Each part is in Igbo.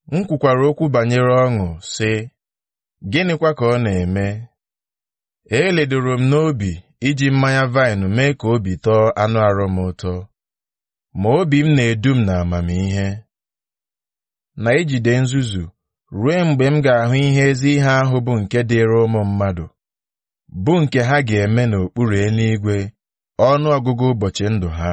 m kwukwara okwu banyere ọṅụ sị gịnịkwa ka ọ na-eme eledoro m n'obi iji mmanya vaịnụ mee ka obi tọọ anụ arụ m ụtọ ma obi m na-edu m n'amamihe na ijide nzuzu ruo mgbe m ga-ahụ ihe ezi ihe ahụ bụ nke dịịrị ụmụ mmadụ bụ nke ha ga-eme n'okpuru eluigwe ọnụ ọgụgụ ụbọchị ndụ ha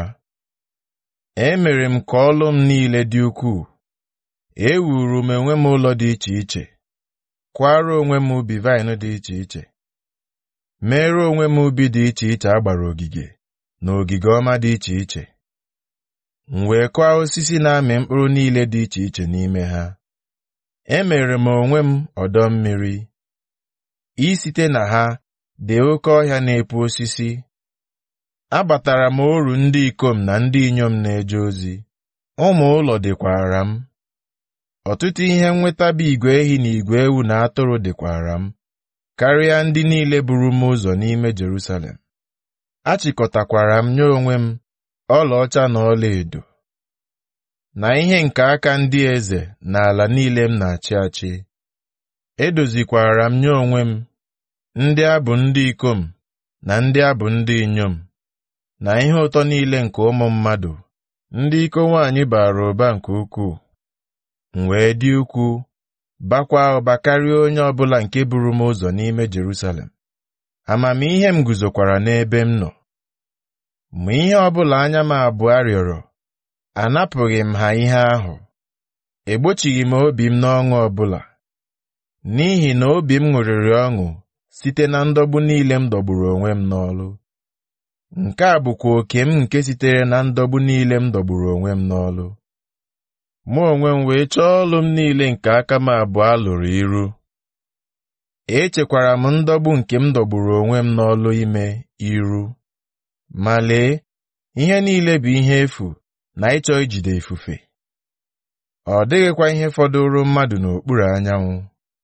emere m ka ọlụ m niile dị ukwuu ewuru m onwe m ụlọ dị iche iche kwara onwe m ubi vaịnụ dị iche iche mere onwe m ubi dị iche iche a gbara ogige na ogige ọma dị iche iche m wee kụọ osisi na-amị mkpụrụ niile dị iche iche n'ime ha emere m onwe m ọdọ mmiri isite na ha dị oke ọhịa na-epu osisi abatara m oru ndị ikom na ndị inyom na-eje ozi ụmụ ụlọ dịkwara m ọtụtụ ihe nnweta bụ igwe ehi na igwe ewu na atụrụ dịkwara m karịa ndị niile buru m ụzọ n'ime Jerusalem achịkọtakwara m nye onwe m ọlaọcha na ọlaedo na ihe nke aka ndị eze na ala niile m na-achị achị edozikwara m nye onwe m ndị abụ ndị ikom na ndị abụ ndị inyom na ihe ụtọ niile nke ụmụ mmadụ ndị iko nwaanyị bara ụba nke ukwuu m wee dị ukwuu bakwaa ụba karịa onye ọbụla nke buru m ụzọ n'ime Jerusalem amamihe m guzokwara n'ebe m nọ ma ihe ọbụla anya m abụọ rịọrọ anapụghị m ha ihe ahụ egbochighị m obi m n'ọṅụ ọbụla n'ihi na obi m ṅụrịrị ọṅụ site na ndọgbu niile m dọgburu onwe m n'ọlụ nke a bụkwa oke m nke sitere na ndọgbu niile m dọgburu onwe m n'ọlụ mụ onwe m wee chọọ ọlụ m niile nke aka m abụọ lụrụ iru echekwara m ndọgbu nke m dọgburu onwe m n'ọlụ ime iru ma lee ihe niile bụ ihe efu na ịchọ ijide ifufe ọ dịghịkwa ihe fọdụrụ mmadụ n'okpuru anyanwụ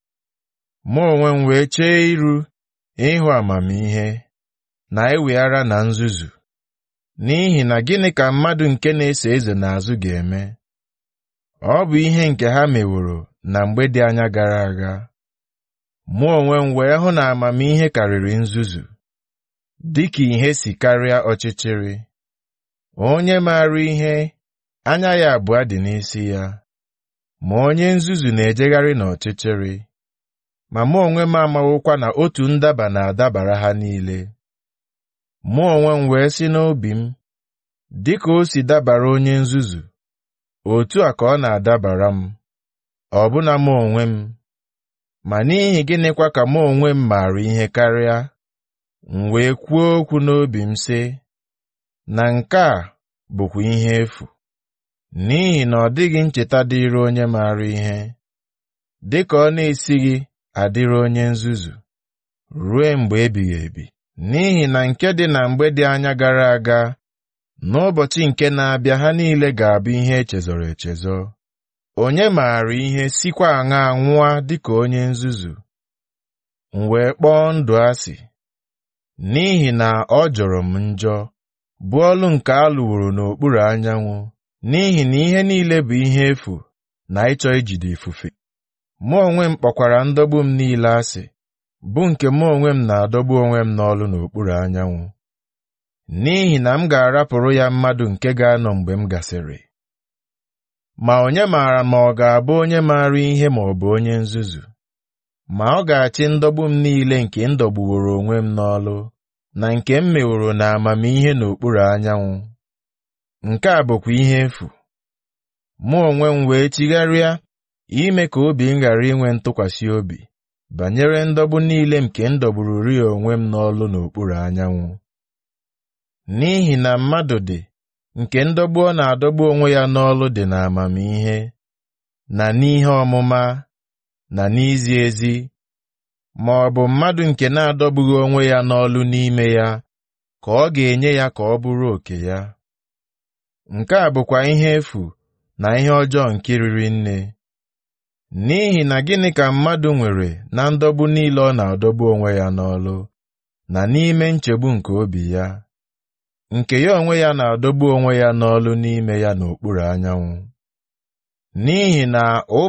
mụ onwe m wee chee iru ịhụ amamihe na eweghara na nzuzu n'ihi na gịnị ka mmadụ nke na-eso eze n'azụ ga-eme ọ bụ ihe nke ha meworo na mgbe dị anya gara aga mụ onwe m wee hụ na amamihe karịrị nzuzu dịka ihe si karịa ọchịchịrị onye maara ihe anya ya abụọ dị n'isi ya ma onye nzuzu na-ejegharị n'ọchịchịrị ma mụ onwe m amawokwa na otu ndaba na-adabara ha niile mụ onwe m wee sị n'obi m dịka o si dabara onye nzuzu otu a ka ọ na-adabara m ọbụna mụ onwe m ma n'ihi gịnịkwa ka mụ onwe m maara ihe karịa m wee kwuo okwu n'obi m sị na nke a bụkwa ihe efu n'ihi na ọ dịghị ncheta dịịrị onye maara ihe dịka ọ na-esighị adịrị onye nzuzu ruo mgbe ebighị ebi n'ihi na nke dị na mgbe dị anya gara aga n'ụbọchị nke na-abịa ha niile ga-abụ ihe echezọrọ echezọ onye maara ihe sikwa aṅa nwụọ dịka onye nzuzu m wee kpọọ ndụ asị n'ihi na ọ jọrọ m njọ bụ ọlụ nke a lụworo n'okpuru anyanwụ n'ihi na ihe niile bụ ihe efu na ịchọ ijide ifufe mụ onwe m kpọkwara ndọgbu m niile asị bụ nke mụ onwe m na-adọgbu onwe m n'ọlụ n'okpuru anyanwụ n'ihi na m ga-arapụrụ ya mmadụ nke ga-anọ mgbe m gasịrị ma onye maara ma ọ ga-abụ onye maara ihe ma ọ bụ onye nzuzu ma ọ ga-achị ndọgbu m niile nke m dọgbuworo onwe m n'ọlụ na nke m meworo na amamihe n'okpuru anyanwụ nke a bụkwa ihe efu mụ onwe m wee chigharịa ime ka obi m ghara inwe ntụkwasị obi banyere ndọgbu niile nke m dọgbururi onwe m n'ọlụ n'okpuru anyanwụ n'ihi na mmadụ dị nke ndọgbu ọ na-adọgbu onwe ya n'ọlụ dị n'amamihe na n'ihe ọmụma na n'izi ezi ma ọ bụ mmadụ nke na-adọgbughị onwe ya n'ọlụ n'ime ya ka ọ ga-enye ya ka ọ bụrụ oke ya nke a bụkwa ihe efu na ihe ọjọọ nke riri nne n'ihi na gịnị ka mmadụ nwere na ndọgbu niile ọ na-adọgbu onwe ya n'ọlụ na n'ime nchegbu nke obi ya nke ya onwe ya na-adọgbu onwe ya n'ọlụ n'ime ya n'okpuru anyanwụ n'ihi na